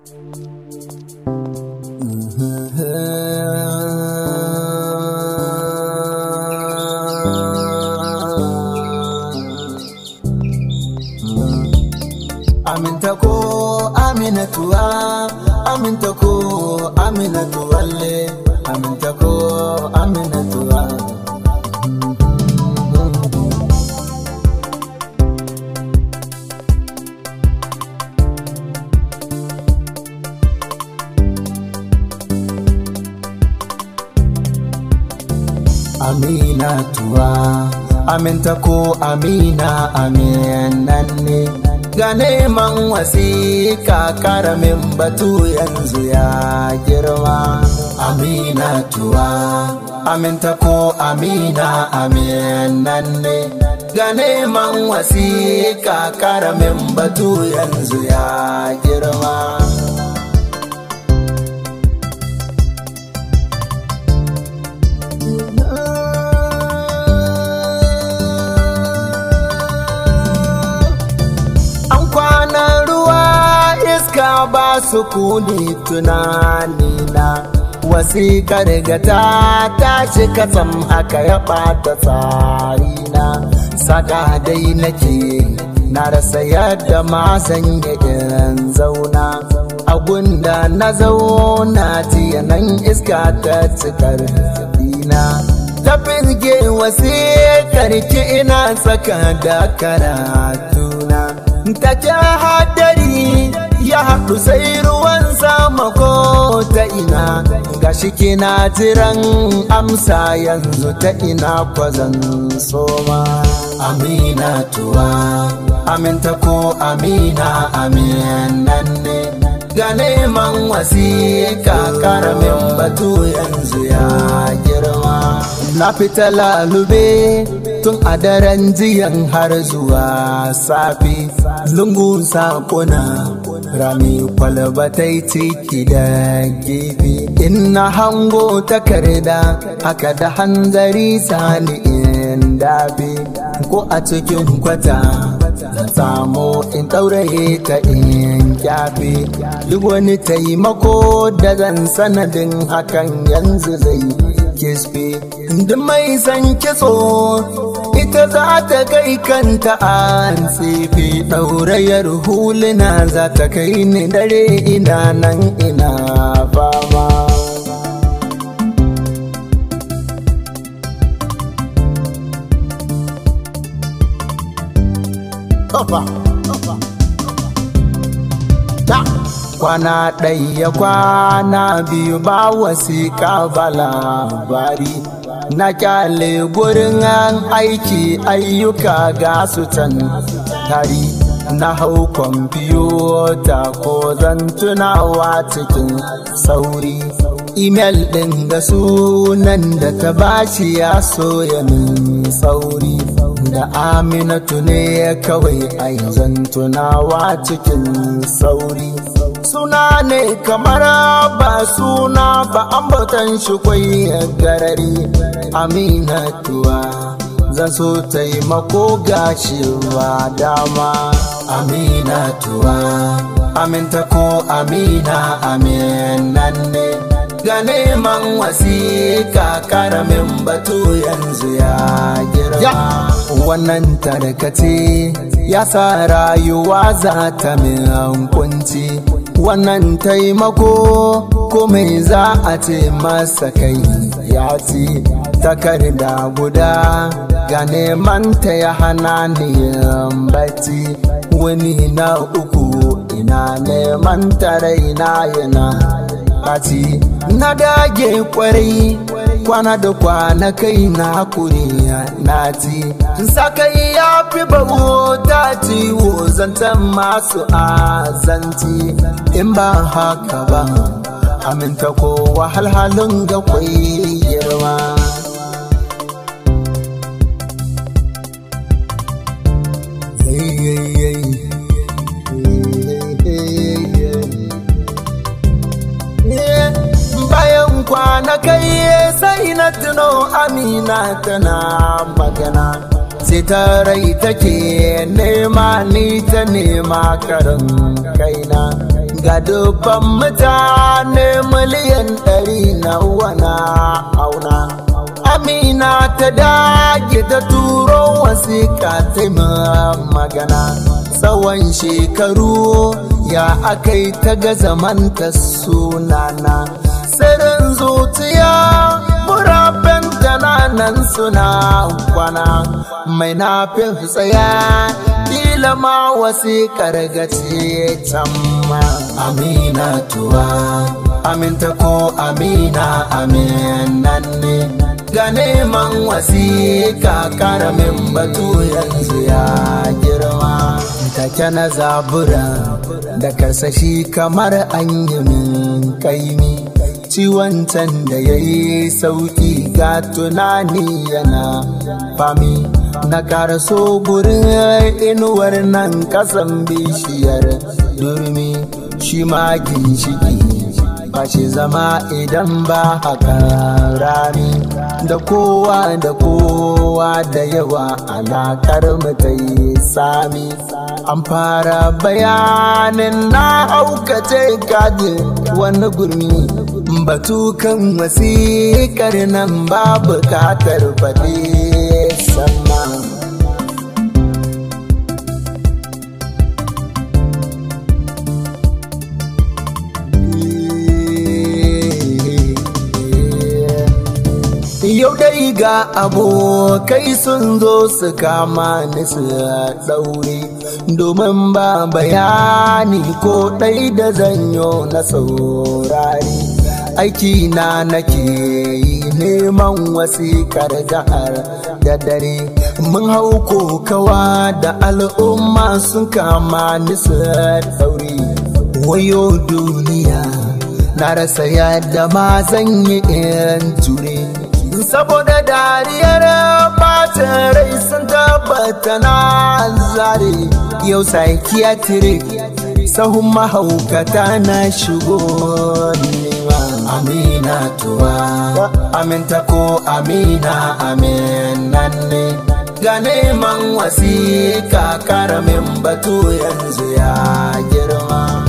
Aminta ko aminatuwa, aminta ko aminatuwalle, aminta ko aminatuwa. Aminatuwa, aminta ko amina aminan ne. ga neman wasiƙa karamin batu yanzu ya girma amina tuwa aminta ko amina aminan ne ga neman wasiƙa karamin batu yanzu ya girma iska ba su kuni tunanina wasiƙar ga ta tashi katsam haka ya ɓata tsarina saka dai nake na rasa yadda ma sanya irin zauna agunda na zauna jiya nan iska ta cikar dina ta firge wasiƙar ki ina tsaka da karatuna ta hadari ya haɗu sai ruwan sama ko ta ina gashi kina jiran amsa yanzu ta ina kwazan soma amina tuwa aminta ko amina aminan ne ga neman wasiƙa karamin batu yanzu ya girma na fita lalube tun a daren jiyan har zuwa safi lungun sakuna rami kwalbatai ciki da gefe ina hango takarda haka da hanzari sani in dafe ko a cikin kwata zan samu in ɗauraye ta in kyafe duk wani taimako da zan sanadin hakan yanzu zai kisfe duk mai san kitso ita za ta kai kanta an tsefe ɗaurayar huluna za ta kai ni dare ina nan ina fama kwana ɗaya kwana biyu ba wasiƙa ba labari na kyale gurin aiki ayyuka ga su can tari na hau kwamfiyota ko zan tunawa cikin sauri imel ɗin da sunan da ta bashi ya soya min sauri da aminatu ne kawai ai zan tunawa cikin sauri suna ne kamar ba suna ba ambatan shi kwai garari aminatuwa zan so taimako gashi ba dama aminatuwa aminta ko amina aminan ne ga neman wasiƙa karamin batu yanzu ya girma wannan tarkace ya sa rayuwa za ta min kunci wannan taimako komai za a ce masa kai ya ci takarda guda ga neman ta ya hana ni bacci wani na uku ina neman ta raina yana ɓaci na dage kwarai kwana da kwana kai na kuri na ci sakai ya fi bawo ta ciwo zantan masu azanci in ba haka ba aminta ko wahalhalun ga kwai girma bayan kwana kai sai na tuno amina tana magana sai ta rai take nema ni ta nema karin kaina ga dubban mutane miliyan ɗari na wana auna amina ta dage ta turo wasiƙa ta magana tsawon shekaru ya akai ta ga zamanta sunana sirrin zuciya murabin jananan suna kwana mai nafin tsaya kila ma wasiƙar gace can ma amina tuwa aminta ko amina aminan ne ga neman wasiƙa karamin batu yanzu ya girma take na zabura da karsashi kamar an yi min kaimi ciwon can da ya yi sauƙi ga tunani yana fami na karaso gurin inuwar nan kasan bishiyar durmi shi ma ginshiki fashe zama idan ba haka rami da kowa da kowa da yawa alakar ta yi sami an fara bayanin na aukace kaji wani gurmi batukan wasiƙar nan ba bukatar faɗi sannan Yau dai ga abokai sun zo su kama ni su ɗaure domin ba bayani ko ɗai da zanyo na saurari. Aiki na nake yi neman wasiƙar jihar da dare. Mun hau kokawa da al'umma sun kama ni su ɗaure. Wayo duniya na rasa yadda ma zan yi in jure. saboda dariyar bacin rai sun tabbata na zare yau psychiatric sahun mahaukata na shigo nema amina tuwa aminta ko amina aminan ne ga neman wasiƙa karamin batu yanzu ya girma